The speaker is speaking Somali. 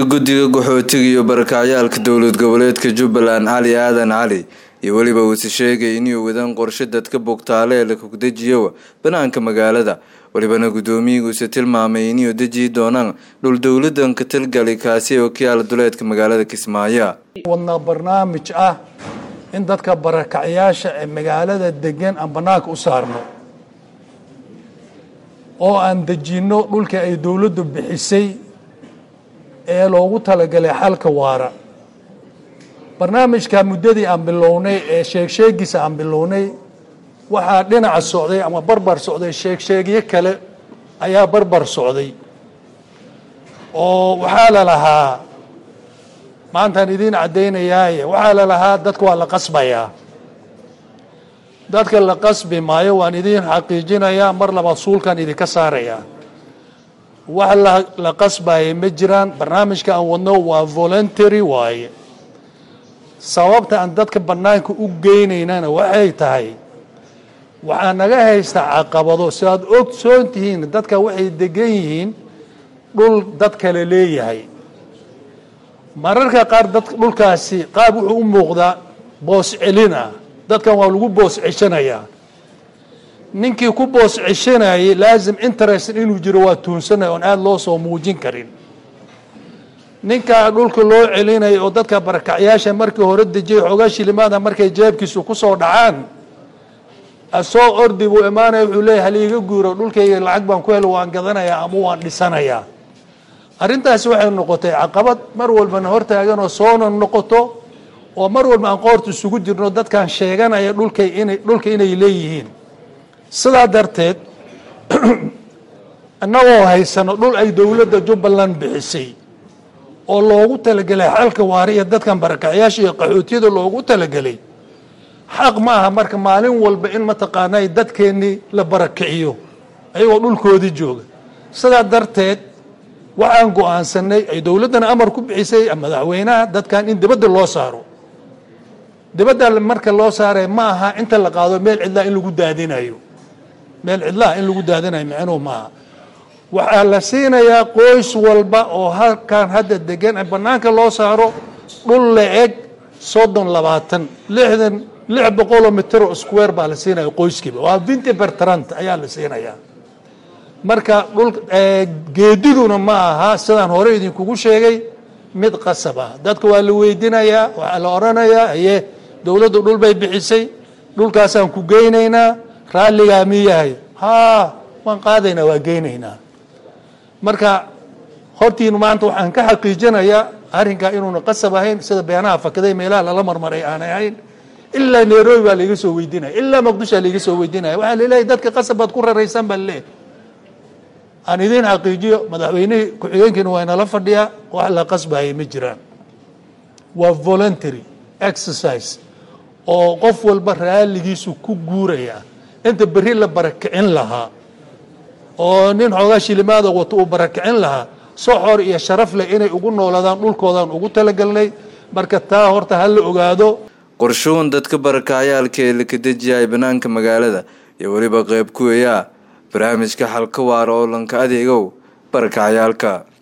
guddiga qaxootiga iyo barakacyaalka dowlad goboleedka jubbaland cali aadan cali iyo weliba uuse sheegay inuu wadan qorshe dadka bogtaale ee la kogdejiyowa banaanka magaalada welibana guddoomiyiiguuse tilmaamay inuu dejiyi doonaan dhul dowladan ka talgali kaasi oo ka yaala duleedka magaalada kismaayo wadnaa barnaamij ah in dadka barakacyaasha ee magaalada degan aan bannaanka u saarno oo aan dejinno dhulka ay dowladdu bixisay ee loogu talagalay xalka waara barnaamijka muddadii aan bilownay ee sheegsheegiisa aan bilownay waxaa dhinaca socday ama barbar socday sheegsheegyo kale ayaa barbar socday oo waxaa la lahaa maantaan idiin caddaynayaaye waxaa la lahaa dadka waa la qasbayaa dadka la qasbi maayo waan idiin xaqiijinayaa mar labaad suulkan idinka saarayaa wax la qasbaya ma jiraan barnaamijka aan wadno waa voluntary waaye sababta aan dadka bannaanka u geynaynana waxay tahay waxaa naga haysta caqabado si aad ogsoon tihiin dadka waxay degan yihiin dhul dad kale leeyahay mararka qaar dad dhulkaasi qaab wuxuu u muuqdaa boos celin ah dadkan waa lagu boos ceshanayaa ninkii ku boos ceshanayay laasim interest inuu jiro waa tuunsanaya oon aada loo soo muujin karin ninkaa dhulka loo celinayo oo dadka barakacyaasha markii hore dejiyay xoogaa shilimaada markay jeebkiisu ku soo dhacaan asoo ordi buu imaanaya wuxuu leeyahy haliiga guuro dhulkayga lacag baan ku helo waan gadanayaa ama waan dhisanayaa arrintaasi waxay noqotay caqabad mar walbana hortaagan oo soona noqoto oo mar walba aan qoorta isugu jirno dadkan sheeganaya dhulkay inay dhulka inay leeyihiin sidaa darteed annagoo haysano dhul ay dowladda jubbaland bixisay oo loogu talagelay xalka waari iyo dadkan barakacyaasha iyo qaxootiyada loogu talagelay xaq ma aha marka maalin walba in mataqaanaa dadkeennii la barakiciyo ayagoo dhulkoodii jooga sidaa darteed waxaan go-aansanay ay dowladdana amar ku bixisay madaxweynaha dadkan in dibadda loo saaro dibadda marka loo saaraya ma aha inta la qaado meel cidlaa in lagu daadinayo meel cidlaha in lagu daadinayo micnuhu maaha waxaa la siinayaa qoys walba oo halkan hadda degan bannaanka loo saaro dhul la-eg soddon labaatan lixdan lix boqoloo mitro square baa la siinaya qoyskiiba waa vinti bertrant ayaa la siinayaa marka dhul geediduna ma aha sidaan hore idinkugu sheegay mid qasab ah dadka waa la weydinayaa waxaa la odhanayaa aye dowladdu dhul bay bixisay dhulkaasaan ku geynaynaa raalligaa mi yahay haa waan qaadaynaa waa geynaynaa marka hortiinu maanta waxaan ka xaqiijinayaa arrinkaa inuuna qasab ahayn sida beenaha fakaday meelaha lala marmaray aanay ahayn ilaa nairobi baa laiga soo weydinaya ilaa muqdishoa laiga soo weydinaya waxaa laleeyahay dadka qasab baad ku raraysaan baa laleeyahay aan idiin xaqiijiyo madaxweynihii ku-xigeenkiina waa inala fadhiyaa wax la qasbaya ma jiraan waa voluntary exercise oo qof walba raalligiisu ku guuraya inta berri la barakicin lahaa oo nin xoogaa shilimaada wato uu barakicin lahaa soxor iyo sharaf leh inay ugu noolaadaan dhulkoodaan ugu talagalnay marka taa horta ha la ogaado qorshuhun dadka barakacayaalka ee la kadejiyahay banaanka magaalada iyo weliba qeyb kuweyaa barnaamijka xalka waara oo lanka adeegow barakacayaalka